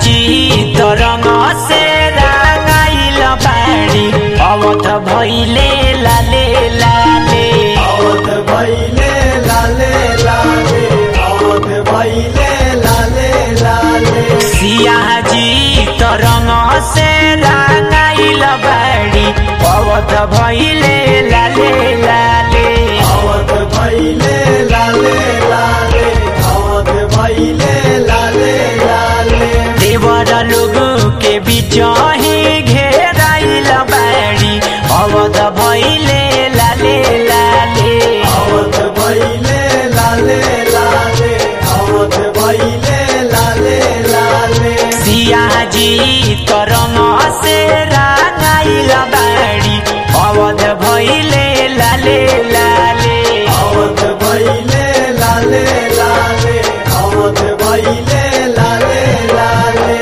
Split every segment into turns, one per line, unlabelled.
जी तरंग से रंगाइल बाड़ी अवध भैले लाले लाले
अवध भैले लाले लाले अवध भैले लाले लाले
सिया जी तरंग से रंगाइल बाड़ी अवध भैले लाले लाले
अवध भैले लाले लाले अवध भैले लाले लाले
देवर लोग के बीच ही घेराइल बाड़ी अवध भैले लाले लाले
अवध भैले लाले लाले अवध भैले लाले लाले
सिया जी तरंग से रंगाइल बाड़ी अवध भैले लाले लाले
अवध भैले लाले लाले अवध भैले लाले लाले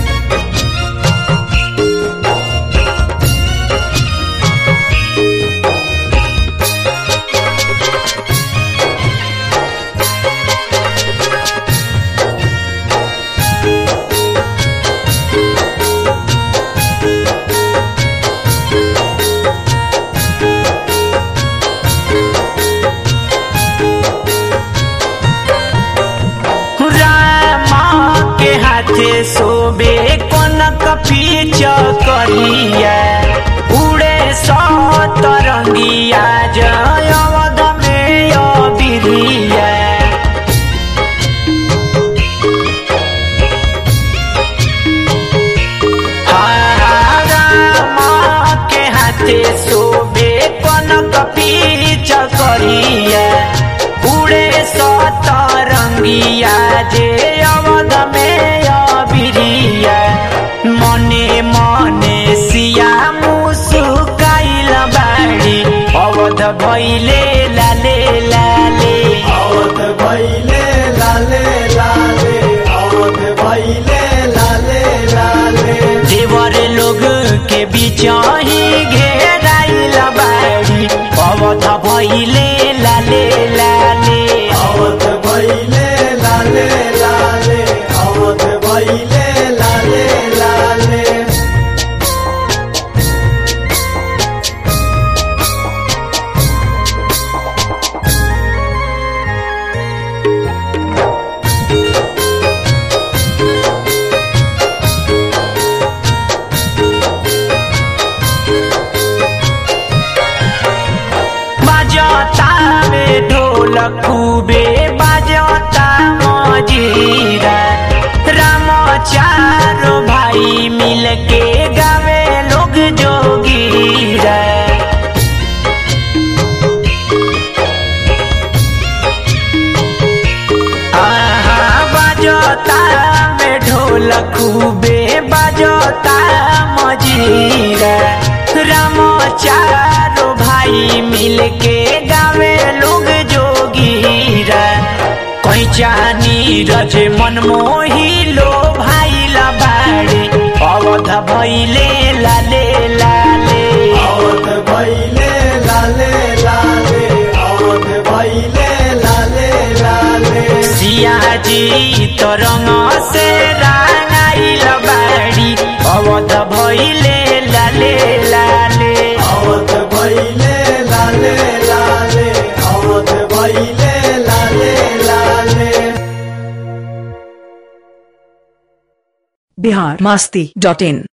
राम के हाथे सोबे कनक पीच करिया उड़े सतरंगिया जय अवध में अबिरिया राम के हाथे सोबे कनक पीच करिया उड़े सतरंगिया जे अवध में अबिरिया मने मने सिया मुसुकाइल बाड़ी अवध भैले लाले लाले
अवध भैले लाले लाले अवध भैले लाले लाले
देवर लोग के बीच ही घेराइल बाड़ी अवध भैले लाले लाले
अवध भैले लाले लाले अवध भैले लाले लाले
बाजता में ढोल खूबे बाजता मजीरा राम चारो भाई मिल के गावे लोग जोगीरा आहा बाजता में ढोल खूबे बाजता मजीरा राम चारो भाई मिल के गावे लोग जोगीरा कैचा नीरज मनमोही लो भाई ला बाड़े अवध भैले लाले लाले
अवध भैले लाले लाले अवध भैले लाले लाले
सिया जी तरंग से रंगाइल बाड़ी अवध भैले लाले लाले
अवध भैले लाले लाले अवध भैले लाले लाले
बिहार मस्ती डॉट इन